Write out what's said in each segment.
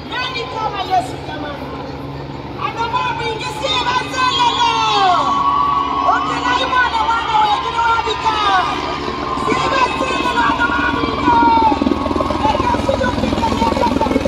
Nani kama Yesu jamani? Anamwambia ingesiba zelelo. Okela imana mwana wengine wabika. Siba zelelo anamwambia. Eka sijopika yeka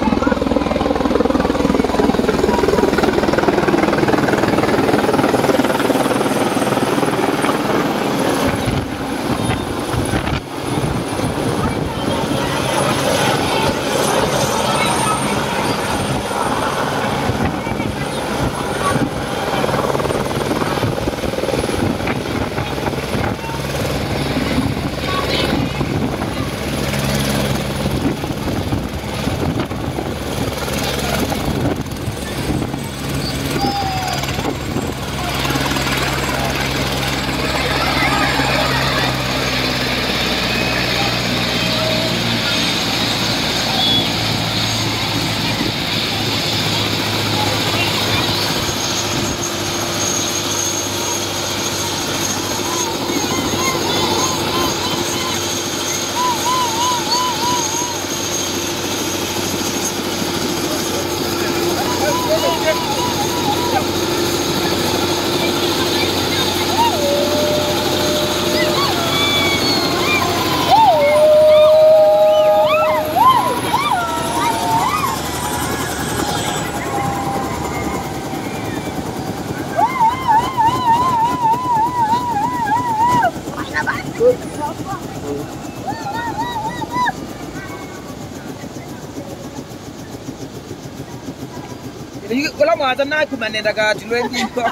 kula mwaza na kumanenda kati lwendiko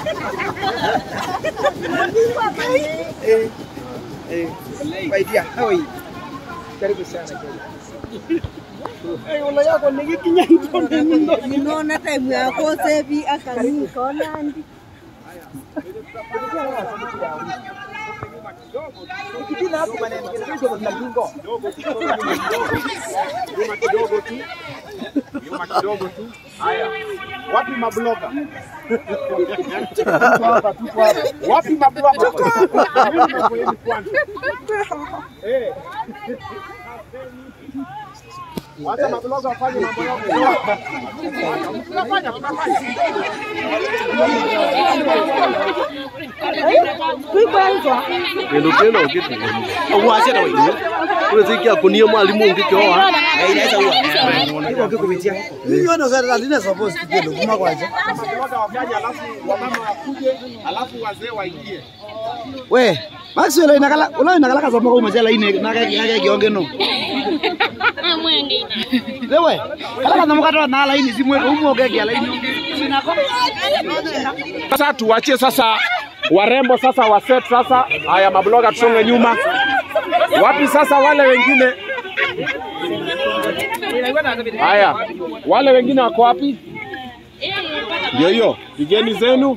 Eh, eh, waidia hoi karibu sana Ulo yako nikikinya ntone nindo. Ninaona time yako sevi akanika nandi. ukipina hapo maneno kidogo mnagingo Nyuma kidogo tu. Nyuma kidogo tu. Haya. Wapi mabloga? Wapi mabloga? Mimi nakueni kwanza. Eh. Wacha mabloga wafanye mambo yao. Tunafanya, tunafanya. kendo kena ukiti awase ta waidu kule zikia kunia mwalimu ngikioa inaweza uwa iko kikupitia Hiyo ndo sasa ndine suppose kigendo kuma kwaje. Mabloga wafanye alafu wamama wakuje, alafu wazee waingie. We, basi ulo inakala ulo inakala kasoma kwa majala ine naka naka kionge no. Lewe, kala kasoma kwa na laini simwe umoge kia laini. Sasa tuachie sasa warembo sasa waset sasa. Haya mabloga tusonge nyuma. Wapi sasa wale wengine? Haya, wale wengine wako wapi? Ndio hiyo, pigeni zenu.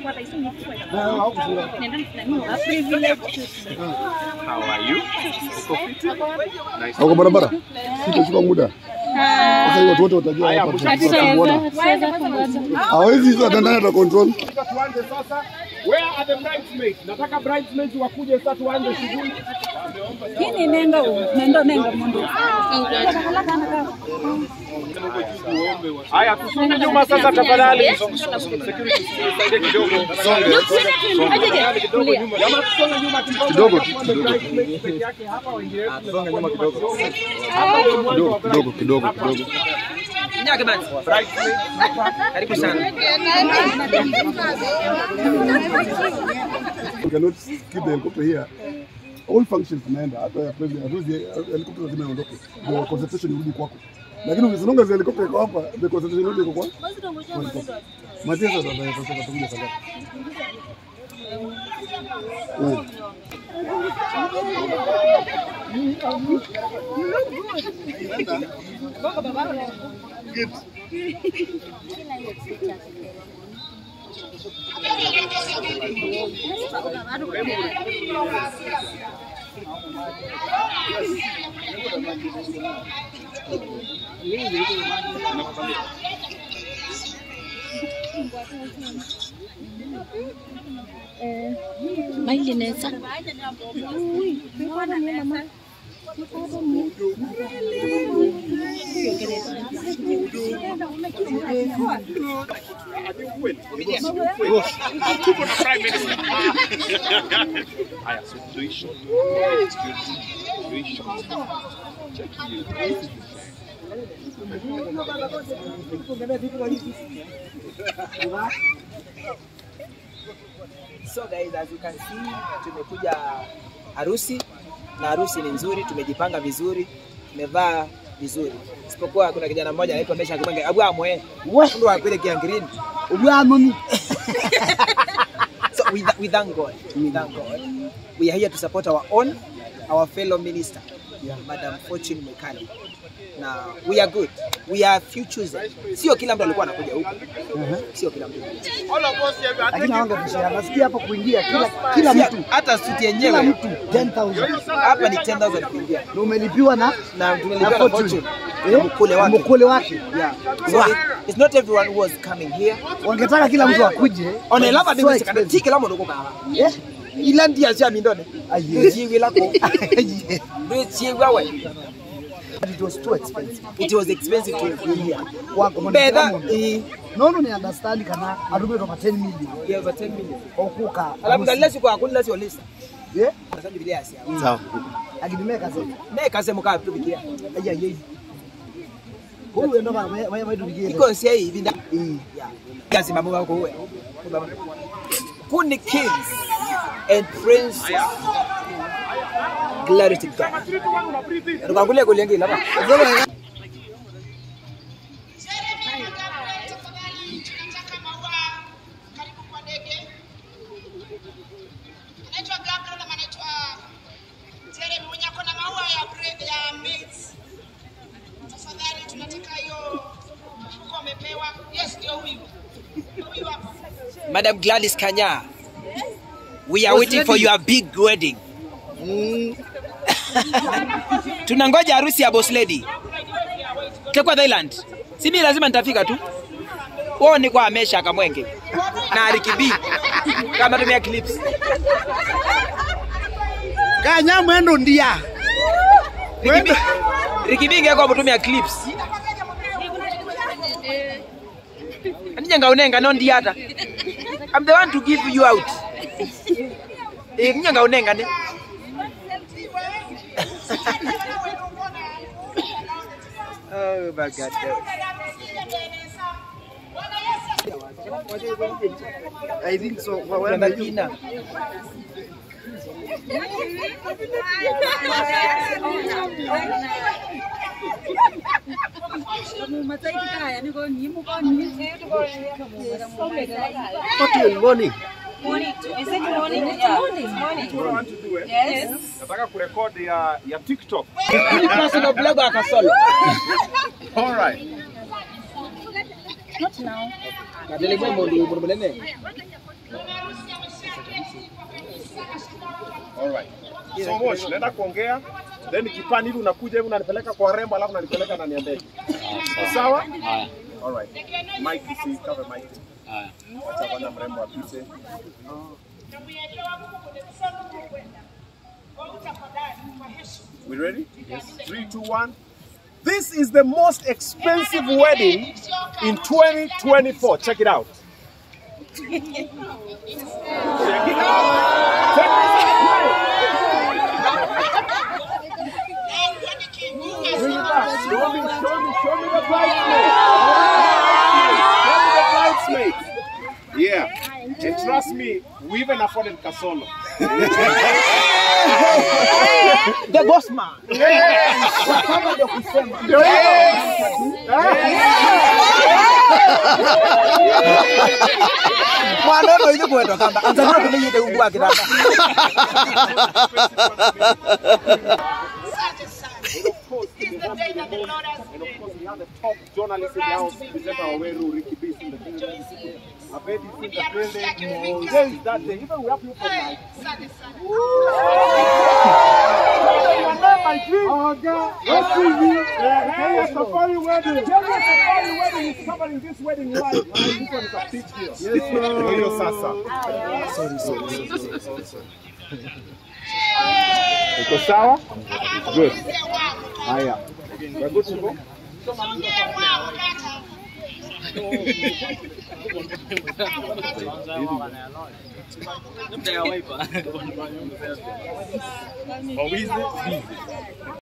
Uko barabara sitachukua muda sasa hiyo watu wote watajua hapa tutakuona hawezi sasa dandana ta control Tuanze sasa. Where are the bridesmaids? Nataka bridesmaids wakuje sasa tuanze shughuli. Kini nenga u, nendo nenga mundu. Haya, tusonge nyuma sasa tafadhali. Security, tusaidie kidogo. Jamaa tusonge nyuma Kidogo tu, kidogo. Bridesmaids peke yake hapa wengine wetu tusonge nyuma kidogo Hapa ndio mwanzo wa kidogo kidogo kidogo kidogo nyake basi karibu sana we cannot keep the helicopter here all functions zinaenda hata ya president hatuwezi helicopter lazima iondoke ndio concentration irudi kwako lakini ukisonga za helicopter iko hapa the concentration yote iko kwa Matesa sasa sasa tutakuja sasa Mm. maili neza Tuko na prime minister. Haya, so three shot. Three shot. Check you. So guys, as you can see, tumekuja harusi na harusi ni nzuri, tumejipanga vizuri, tumevaa vizuri. Isipokuwa kuna kijana mmoja anaitwa Mesha Kibenge, abu amwe. Ndo akwile kiangirini. Ubwanoni. So we, we thank God. We thank God. We are here to support our own, our fellow minister, Madam Fortune Mekali. Na we are good. We are few chosen. Sio kila mtu alikuwa anakuja huku. Sio kila mtu. Lakini hawanga kushare. Nasikia hapo kuingia kila kila mtu. Hata suti Kila yenyewe mtu 10,000. hapa ni 10,000 kuingia. Na umelipiwa na Na na tumelipa na Fortune. Fortune. Eh? Na mkule wake. Mkule wake. Yeah. So Wow. it, it's not everyone who was coming here. Wangetaka kila mtu akuje. On but lava it's bi so wese kana expensive. tike la mono ko baba. Eh? Ila ndia sia mindone. Aye. Jiwi lako. Yeah. Ndio jiwi we. It was too expensive. It was expensive to be here. Wako Bedha mwanadamu. eh Nono ni understand kana arume toka 10 million. yeah, over 10 million. Okuka. Alafu dalila siku hakuna sio lisa. Eh? Sasa Biblia asia. Sawa. Akidimeka sasa. Ne kase muka tu bikia. Aya yeye. Huyu ndo bana wewe wewe ndio Iko sia hii binda. Eh. Yeah. Kazi mambo yako wewe. Kundi kings and princes. Glory to God. Tukakule kulengi lapa. Tunataka maua karibu kwa ndege. Anaitwa Gabriel na anaitwa Jeremy mwenye ako na maua ya bread ya maize. Tafadhali tunataka hiyo mfuko amepewa. Yes, ndio huyu. Huyu hapa. Madam Gladys Kanya. We are waiting for your big wedding. Tunangoja harusi ya boss lady. Kekwa Thailand. Si mimi lazima nitafika tu. Wao ni kwa Amesha Kamwenge. Na Arikibi. Kama tumia clips. Kanya mwendo ndia. Rikibi. Rikibi ngeko kutumia clips. Anija unenga no ndiata. I'm the one to give you out. Eh, nyanga unenga ne. Oh my God. I think so. Wa- wa- Kuna majina. Fortune morning. Nataka kurekodi ya, ya TikTok. Hii personal blog ya Kasolo. All right. Kadele mwembo ndio mbona All right. So Mosh, naenda kuongea then kipani hivi unakuja hivi unanipeleka kwa rembo alafu unanipeleka ndani ya ndege. Sawa? All right. Mike si cover mic. Acha bwana mrembo apite. We ready? Yes. Three, two, one. This is the most expensive wedding in 2024. Check it out. Check it out. Check this out. Bring it back. Show me, show me, show me the bridesmaid. Show me the bridesmaid. Yeah. And trust me, we even afforded Kasolo. The boss man. Kama ndio kusema. Mwana ndo ile kwetu kamba. Anza ndio tumenyete ugwa kitanda. Asante sana. It's the day that the Lord has And of made. course, we have the top journalist in the house, presenter Waweru, Ricky B. in the building. Abedi is in the building. Today is that day. Even we have people from like, Asante sana. Safari wedding. Safari wedding is covering this wedding live. And this one is a big deal. Yes, sir. Hiyo sasa. Sorry, sorry, sorry, sorry. Uko sawa? Good. Haya. We're good to go? Songe wao kaka. Wawizi, busy.